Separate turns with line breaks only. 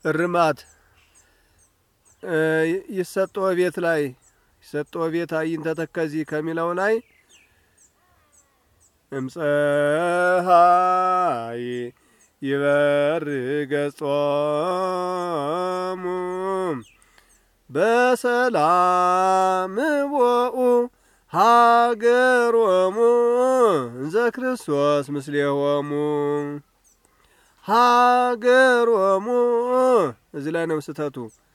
እርማት ይሰጦ ቤት ላይ ይሰጦ ቤት አይንተ ተከዚ ከሚለው ላይ እምፀሃይ ይበር ገጾሙ በሰላም ቦኡ ሃገሮሙ እንዘ ክርስቶስ ምስሌሆሙ ሃገሮሙ እዚህ ላይ ነው ስህተቱ።